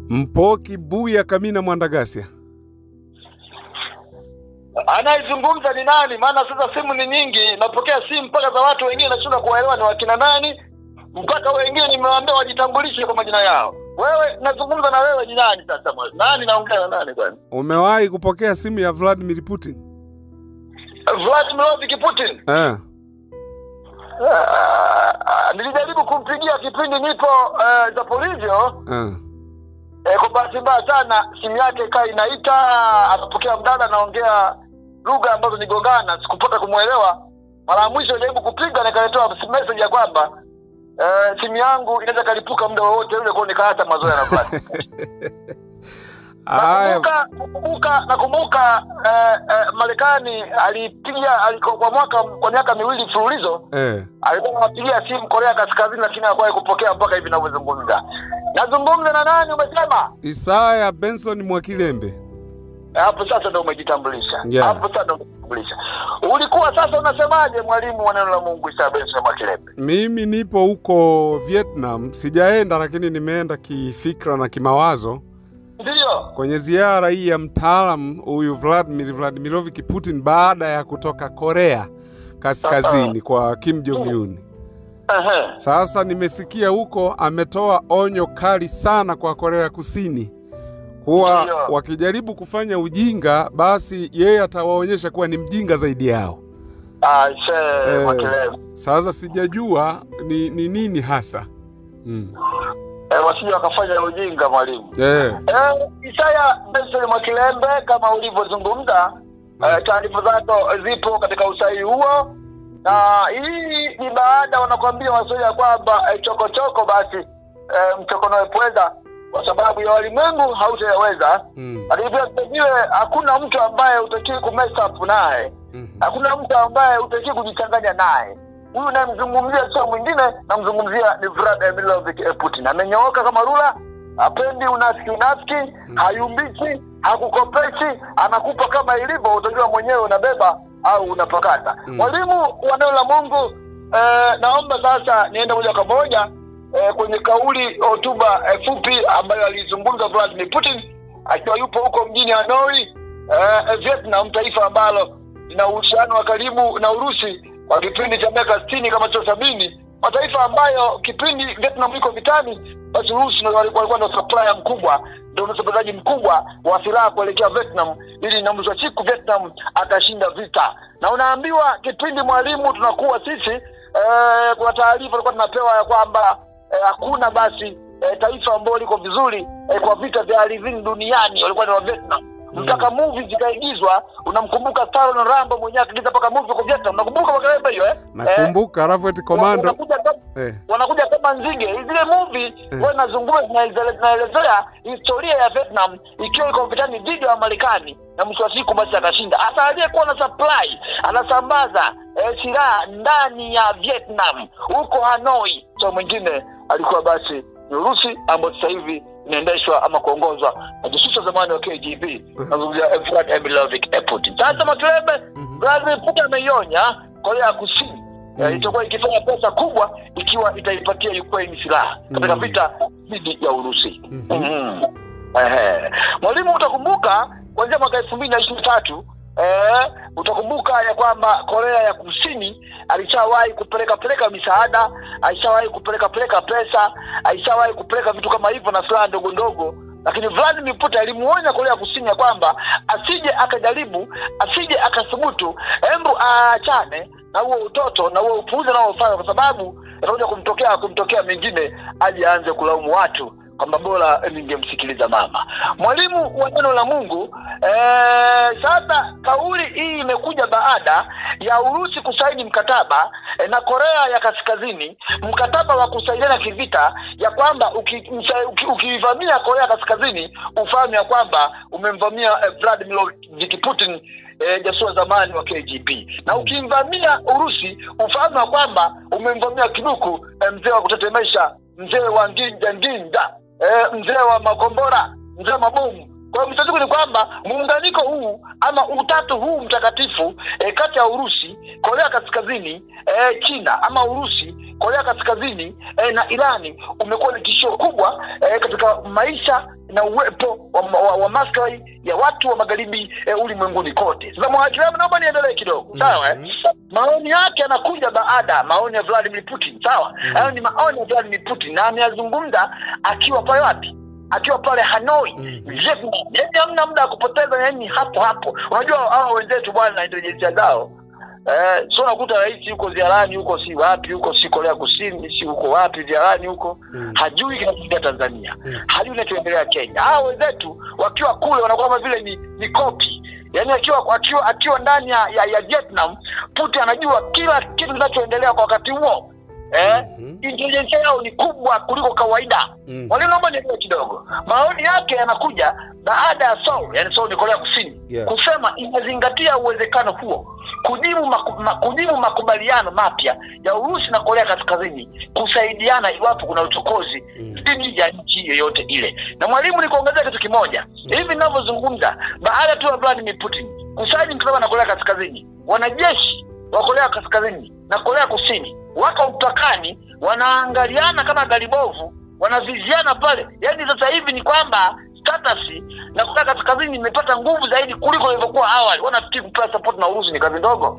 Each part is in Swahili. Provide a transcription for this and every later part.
Mpoki Buya Kamina Mwandagasia. Anayezungumza ni nani? Maana sasa simu ni nyingi, napokea simu mpaka za watu wengine, nashindwa kuwaelewa ni wakina nani, mpaka wengine nimewaambia wajitambulishe kwa majina yao. Wewe nazungumza na wewe, ni nani sasa? mwa- Nani naongea na nani kwani? Umewahi kupokea simu ya Vladimir Putin? Vladimir Putin. Eh. Ah, nilijaribu kumpigia kipindi nipo uh, Zaporizhio Eh. eh, kwa bahati mbaya sana simu yake ikawa inaita, akapokea mdada anaongea lugha ambazo nigongana, sikupata kumwelewa. Mara ya mwisho nilijaribu kupiga nikaletewa message ya kwamba eh, simu yangu inaweza kalipuka muda wowote ule, kwa nikaacha mazoea na fulani. Haya. Nakumbuka nakumbuka nakumbuka eh, eh, Marekani alipiga aliko kwa mwaka kwa miaka miwili mfululizo Eh. alikuwa anapigia simu Korea Kaskazini, lakini hakuwahi kupokea mpaka hivi ninavyozungumza. Nazungumza na nani? Umesema Isaya Benson Mwakilembe. hapo sasa ndo umejitambulisha Yeah. hapo sasa ndo umejitambulisha. Ulikuwa sasa unasemaje, mwalimu wa neno la Mungu Isa Benson Mwakilembe? Mimi nipo huko Vietnam, sijaenda lakini nimeenda kifikra na kimawazo Ndiyo, kwenye ziara hii ya mtaalamu huyu Vladimir Vladimirovich Putin baada ya kutoka Korea Kaskazini kwa Kim Jong Un. ehe, Sasa nimesikia huko ametoa onyo kali sana kwa Korea Kusini kuwa Ndiyo. wakijaribu kufanya ujinga, basi yeye atawaonyesha kuwa ni mjinga zaidi yao. aise Eh. Mwakilembe, Sasa sijajua ni, ni nini hasa mm. eh, wasije wakafanya ujinga mwalimu. eh. Eh, Isaya Benson Mwakilembe, kama ulivyozungumza, eh, taarifa zako zipo katika usahihi huo, na hii ni baada wanakwambia Waswahili ya kwamba eh, chokochoko basi eh, mchokonoe pweza, kwa sababu ya walimwengu hautayaweza. Mm. Lakini pia vilevile hakuna mtu ambaye utakiwi kumess up naye, Mhm. hakuna mtu ambaye utakiwi kujichanganya naye. Huyu namzungumzia sio mwingine, namzungumzia ni Vladimir Putin. Amenyooka kama rula, hapendi unafiki unafiki, hayumbiki, hakukopeshi, anakupa kama ilivyo, utajua mwenyewe unabeba au unapakata. Mm. Mwalimu wa neno la Mungu, eh, naomba sasa niende moja kwa moja eh, kwenye kauli hotuba eh, fupi ambayo alizungumza Vladimir Putin akiwa yupo huko mjini Hanoi eh, Vietnam, taifa ambalo lina uhusiano wa karibu na Urusi kwa kipindi cha miaka sitini kama sio sabini, mataifa ambayo kipindi Vietnam iko vitani, basi Urusi ndio walikuwa walikuwa ndio supplier mkubwa, ndio msambazaji mkubwa wa silaha kuelekea Vietnam, ili na mwisho wa siku Vietnam atashinda vita. Na unaambiwa kipindi mwalimu, tunakuwa sisi eh, kuna taarifa tulikuwa tunapewa ya kwamba eh, hakuna basi eh, taifa ambalo liko vizuri eh, kwa vita vya ardhini duniani walikuwa ni wa Vietnam mpaka movie zikaigizwa. Unamkumbuka Stallone Rambo mwenyewe akiigiza mpaka movie kwa Vietnam, unakumbuka makelele hiyo eh? Nakumbuka alafu eti Eh, komando wanakuja kama eh. wanakuja kama nzige. Zile movie Mm. huwa nazungumza zinaeleze- zinaelezea historia ya Vietnam ikiwa iko vitani dhidi ya Wamarekani na mwisho wa siku basi akashinda. Hasa aliyekuwa na supply anasambaza eh, silaha ndani ya Vietnam huko Hanoi, so mwingine alikuwa basi ni Urusi ambayo sasa hivi inaendeshwa ama kuongozwa na jasusi wa zamani wa KGB, nazungumzia Vladimir Putin. Sasa Makelebe, Mhm. Vladimir Putin ameionya Korea ya Kusini Mm. eh, itakuwa ikifanya pesa kubwa ikiwa itaipatia Ukraine silaha katika Mm. vita dhidi ya Urusi. Mhm. Mhm. Ehe. Mwalimu, utakumbuka kuanzia mwaka elfu mbili na ishirini na tatu eh, utakumbuka ya kwamba Korea ya Kusini alishawahi kupeleka peleka misaada, alishawahi kupeleka peleka pesa, alishawahi kupeleka vitu kama hivyo na silaha ndogo ndogo lakini Vladimir Putin alimuonya Korea Kusini ya kwamba asije akajaribu, asije akathubutu, hebu aachane na huo utoto na huo upuuzi anaofanya, kwa sababu atakuja kumtokea kumtokea mengine, aje aanze kulaumu watu kwamba bora ningemsikiliza mama. Mwalimu wa neno la Mungu eh, sasa kauli hii imekuja baada ya Urusi kusaini mkataba eh, na Korea ya Kaskazini, mkataba wa kusaidiana kivita, ya kwamba ukivamia uki, uki, ukivamia Korea Kaskazini ufahamu ya kwamba umemvamia eh, Vladimir Putin eh, jasusi wa zamani wa KGB, na ukimvamia Urusi ufahamu ya kwamba umemvamia kiduku eh, mzee wa kutetemesha, mzee wa nginja nginja, eh, mzee wa makombora, mzee wa mabomu. Kwa hiyo mtatuko ni kwamba muunganiko huu ama utatu huu mtakatifu eh, kati ya Urusi, Korea Kaskazini, eh, China ama Urusi, Korea Kaskazini eh, na Irani umekuwa ni tishio kubwa eh, katika maisha na uwepo wa, wa, wa maslahi ya watu wa magharibi eh, ulimwenguni kote. Sasa mwakilamu, naomba niendelee kidogo, sawa eh? Mhm. maoni yake yanakuja baada maoni ya Vladimir Putin sawa. Mm. Hayo ni maoni ya Vladimir Putin na ameyazungumza akiwa pale wapi? Akiwa pale Hanoi Mhm. Vietnam. Yaani hamna muda wa kupoteza, yani hapo hapo. Unajua hao wenzetu bwana na intelijensia zao eh, sio unakuta rais yuko ziarani huko, si wapi huko, si Korea Kusini, si huko wapi ziarani huko, Mhm. hajui kinachoendelea Tanzania Mhm. hajui kinachoendelea Kenya. Hao wenzetu wakiwa kule wanakuwa kama vile ni, ni kopi yaani akiwa akiwa akiwa ndani ya, ya, ya Vietnam, Putin anajua kila kitu kinachoendelea kwa wakati huo eh? Mhm. Intelijensia yao ni kubwa kuliko kawaida. Mhm. Mwalimu, naomba nielewe kidogo. Maoni yake yanakuja baada ya Seoul, yani Seoul ni Korea Kusini, Yeah. kusema inazingatia uwezekano huo kujibu, maku, ma, kujibu makubaliano mapya ya Urusi na Korea Kaskazini kusaidiana iwapo kuna uchokozi Mhm. dhidi ya nchi yoyote ile. Na mwalimu, nikuongezea kitu kimoja, hivi ninavyozungumza, baada tu ya Vladimir Putin kusaini mkataba na Korea Kaskazini, wanajeshi wa Korea Kaskazini na Korea Kusini wako mpakani, wanaangaliana kama gari bovu, wanaviziana pale. Yaani sasa hivi ni kwamba status na Korea Kaskazini imepata nguvu zaidi kuliko ilivyokuwa awali. Wanafikiri kupewa support na Urusi ni kazi ndogo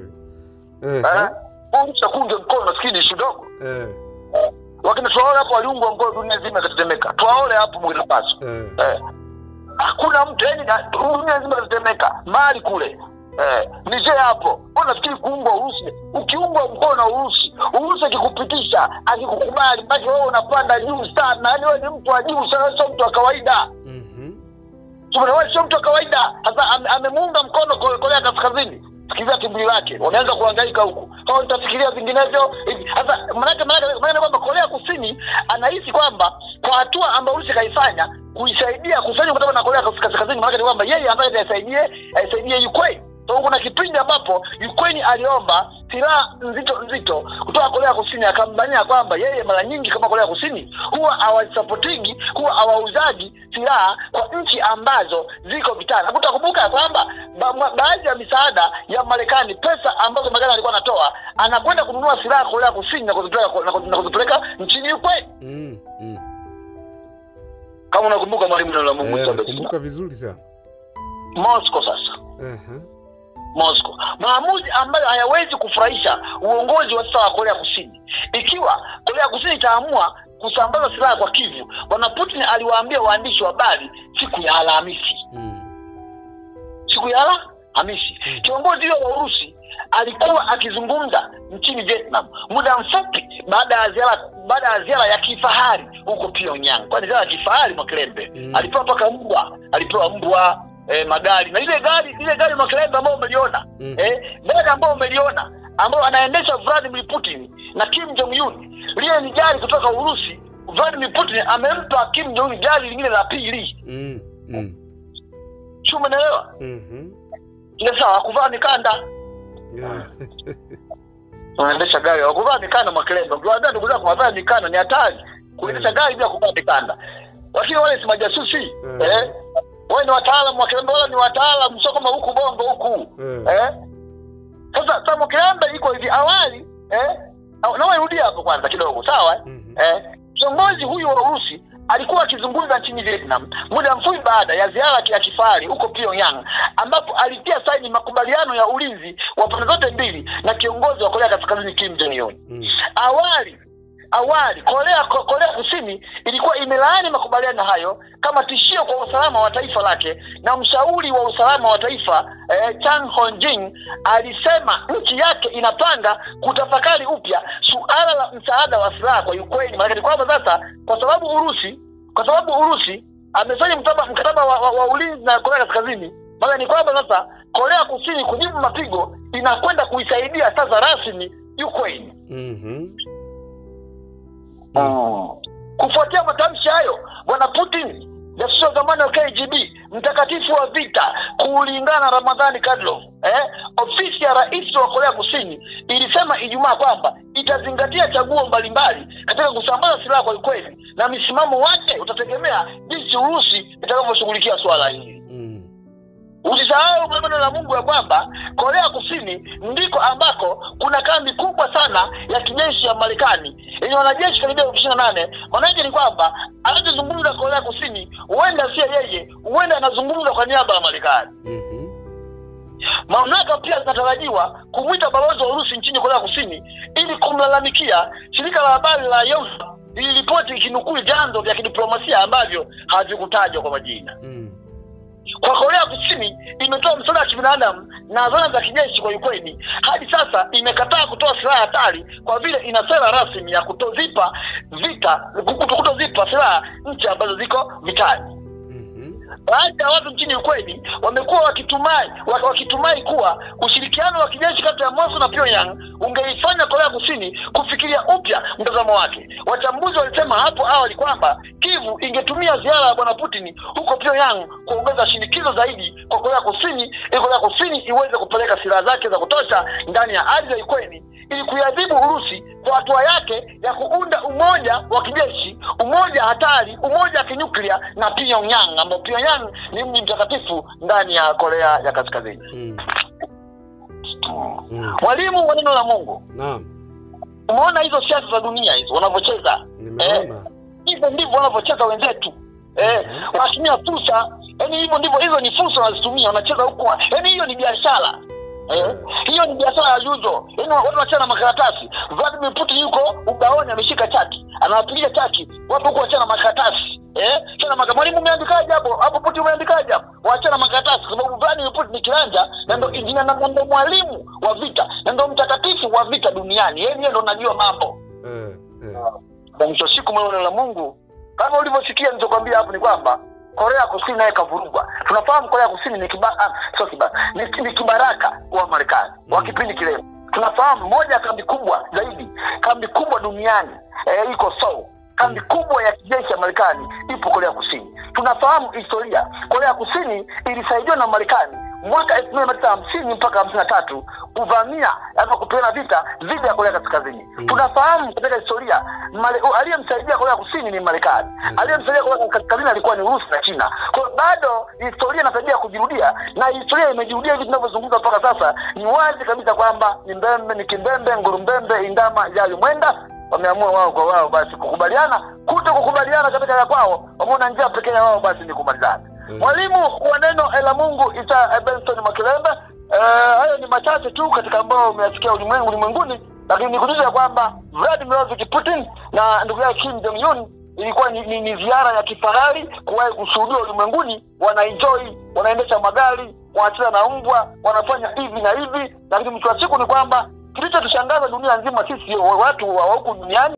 Eh. eh? Urusi akunge mkono, nafikiri ni ishu ndogo. Eh. Wakina Traore hapo waliungwa mkono, dunia nzima ikatetemeka. Traore hapo Burkina Faso Eh. eh, hakuna mtu yani, na- dunia nzima ikatetemeka. Mali kule eh, Niger hapo, mbona nafikiri kuungwa Urusi? Ukiungwa mkono na Urusi, Urusi akikupitisha akikukubali, basi wewe unapanda juu sana, yani wewe ni mtu wa juu sana, sio mtu wa kawaida. Mhm. Tumeona sio mtu wa kawaida. Sasa ame- amemuunga mkono Kore- Korea Kaskazini. Sikiliza timbili lake, wameanza kuhangaika huku, hao nitafikiria vinginevyo hivi. Sasa manake manake manake kwamba Korea Kusini anahisi kwamba kwa hatua ambayo Urusi kaifanya kuisaidia kusaini mkataba na Korea Kas- Kaskazini, manake ni kwamba yeye anataka aisaidie aisaidie Ukraine. So kuna kipindi ambapo Ukraine aliomba silaha nzito nzito kutoka Korea Kusini, akambania kwamba yeye mara nyingi kama Korea Kusini huwa hawasapotigi huwa hawauzaji silaha kwa nchi ambazo ziko vitani. Hakutakumbuka ya kwamba ba, ma- baadhi ya misaada ya Marekani, pesa ambazo Marekani alikuwa anatoa, anakwenda kununua silaha Korea Kusini na kuzipeleka na kuzi- na kuzipeleka nchini Ukraine. Mhm. Mhm. Kama unakumbuka mwalimu, neno la Mungu Eh, sasa. nakumbuka vizuri sana. Moscow sasa Aha. Moscow, maamuzi ambayo hayawezi kufurahisha uongozi wa sasa wa Korea Kusini. Ikiwa Korea Kusini itaamua kusambaza silaha kwa Kivu, bwana Putin aliwaambia waandishi wa habari siku ya Alhamisi, Mhm. siku ya Alhamisi, Mm. kiongozi huyo wa Urusi alikuwa akizungumza nchini Vietnam muda mfupi baada ya ziara baada ya ziara ya kifahari huko Pyongyang. Kwani ziara ya kifahari Mwakilembe Mm. alipewa mpaka mbwa, alipewa mbwa eh, magari na ile gari ile gari Mwakilembe ambayo umeliona Mhm. eh, gari ambayo umeliona ambayo anaendesha Vladimir Putin na Kim Jong Un, lile ni gari kutoka Urusi. Vladimir Putin amempa Kim Jong Un gari lingine la pili, Mhm. Mhm. si umeelewa? Mhm. Ile sawa, hakuvaa mikanda, Yeah. unaendesha gari hakuvaa mikanda. Mwakilembe, ukiwaambia ndugu zako wavaa mikanda ni hatari kuendesha Mm. gari bila kuvaa mikanda, lakini wale si majasusi Mm. eh? Wale ni wataalamu, Mwakilembe, wale ni wataalamu, sio kama huku bongo huku Eh. eh? Sasa sasa Mwakilembe iko hivi awali eh? au- nawe rudia hapo kwanza kidogo sawa eh? Mhm. eh, kiongozi huyu wa Urusi alikuwa akizungumza nchini Vietnam muda mfupi baada ya ziara ya kifahari huko Pyongyang, ambapo alitia saini makubaliano ya ulinzi wa pande zote mbili na kiongozi wa Korea Kaskazini Kim Jong Un. Mhm. Awali awali Korea Ko- Korea Kusini ilikuwa imelaani makubaliano hayo kama tishio kwa usalama wa taifa lake, na mshauri wa usalama wa taifa eh, Chang Hong-jin alisema nchi yake inapanga kutafakari upya suala la msaada wa silaha kwa Ukraine. Maana ni kwamba sasa, kwa sababu Urusi kwa sababu Urusi amesaini mkataba, mkataba wa, wa, wa ulinzi na Korea Kaskazini, maana ni kwamba sasa Korea Kusini kujibu mapigo inakwenda kuisaidia sasa rasmi Ukraine. Mhm. Mm. Kufuatia matamshi hayo, bwana Putin, jasusi wa zamani wa KGB, mtakatifu wa vita, kulingana na Ramadhani Kadyrov, eh, ofisi ya rais wa Korea Kusini ilisema Ijumaa kwamba itazingatia chaguo mbalimbali katika kusambaza silaha kwa Ukraine na msimamo wake utategemea jinsi Urusi itakavyoshughulikia suala hili. Mhm. Usisahau maneno la Mungu ya kwamba Korea Kusini ndiko ambako kuna kambi kubwa sana ya kijeshi ya Marekani yenye wanajeshi karibia elfu ishirini na nane. Maanake ni kwamba anachozungumza Korea Kusini huenda sio yeye, huenda anazungumza kwa niaba ya Marekani. Mhm. Mamlaka pia zinatarajiwa kumwita balozi wa Urusi nchini Korea Kusini ili kumlalamikia. Shirika la habari la Yonhap liliripoti ikinukuu vyanzo vya kidiplomasia ambavyo havikutajwa kwa majina. Mm. Kwa Korea Kusini imetoa msaada wa kibinadamu na zana za kijeshi kwa Ukraine. Hadi sasa imekataa kutoa silaha hatari kwa vile ina sera rasmi ya kutozipa vita kuto- kutozipa silaha nchi ambazo ziko vitani. Mhm. Baadhi ya watu nchini Ukraine wamekuwa wakitumai wak- wakitumai kuwa ushirikiano wa kijeshi kati ya Moscow na Pyongyang ungeifanya Korea Kusini kufikiria upya mtazamo wake. Wachambuzi walisema hapo awali kwamba Kivu ingetumia ziara ya bwana Putin huko Pyongyang kuongeza shinikizo zaidi kwa Korea Kusini ili Korea Kusini iweze kupeleka silaha zake za kutosha ndani ya ardhi ya Ukraine ili kuiadhibu Urusi kwa hatua yake ya kuunda umoja wa kijeshi, umoja hatari, umoja wa kinyuklia na Pyongyang, ambao Pyongyang ni mji mtakatifu ndani ya Korea ya Kaskazini. Mm. Mm. Mwalimu wa neno la Mungu, Naam. umeona hizo siasa za dunia hizo wanavyocheza, Nimeona. hivyo ndivyo wanavyocheza wenzetu eh, wanatumia fursa. Yani hivyo ndivyo, hizo ni fursa wanazitumia, wanacheza huko. Yani hiyo ni biashara eh, hiyo ni biashara ya juzo. Yani watu wanacheza na makaratasi. Vladimir Putin yuko ubaoni, ameshika chaki, anawapigia chaki watu huko, wachana na makaratasi eh, chana maka mwalimu, umeandikaje hapo hapo? Putin umeandikaje hapo? Wachana na makaratasi, kwa sababu Vladimir Putin ni kiranja na ndo injinia na ndo mwalimu wa vita na ndo mtakatifu wa vita duniani. Yeye ndiye ndo anajua mambo Eh, eh. na mwisho wa siku neno la Mungu kama ulivyosikia nilichokwambia hapo ni kwamba Korea Kusini naye kavurugwa. Tunafahamu Korea Kusini ni kiba, ah, sio kiba, ni, ni kibaraka wa Marekani wa kipindi kile. Tunafahamu moja ya kambi kubwa zaidi, kambi kubwa duniani eh, iko Seoul. Kambi kubwa ya kijeshi ya Marekani ipo Korea Kusini. Tunafahamu historia, Korea Kusini ilisaidiwa na Marekani mwaka elfu moja mia tisa hamsini mpaka hamsini na tatu kuvamia ama kupigana vita dhidi ya Korea Kaskazini. Mm. Tunafahamu katika historia Male- aliyemsaidia Korea Kusini ni Marekani, aliyemsaidia Korea Kaskazini alikuwa ni Urusi na China. Kwa hiyo bado historia inatarajia kujirudia, na historia imejirudia hivi tunavyozungumza mpaka sasa. Ni wazi kabisa kwamba ni mbembe ni kimbembe, ngurumbembe, indama yali mwenda wameamua wao kwa wao basi kukubaliana, kuto kukubaliana katika ya kwao, wameona njia pekee ya wao basi ni kumalizana. Mm. Mwalimu wa neno la Mungu Isa Benson Makilembe. Eh, hayo ni machache tu katika ambao umeyasikia ulimwengu ulimwenguni, lakini nikujuza kwamba Vladimir Putin na ndugu yake Kim Jong Un ilikuwa ni, ni, ni ziara ya kifahari kuwahi kushuhudiwa ulimwenguni. Wanaenjoy, wanaendesha magari, wanacheza na mbwa, wanafanya hivi na hivi, lakini mwisho wa siku ni kwamba kilichotushangaza dunia nzima sisi watu wa huku duniani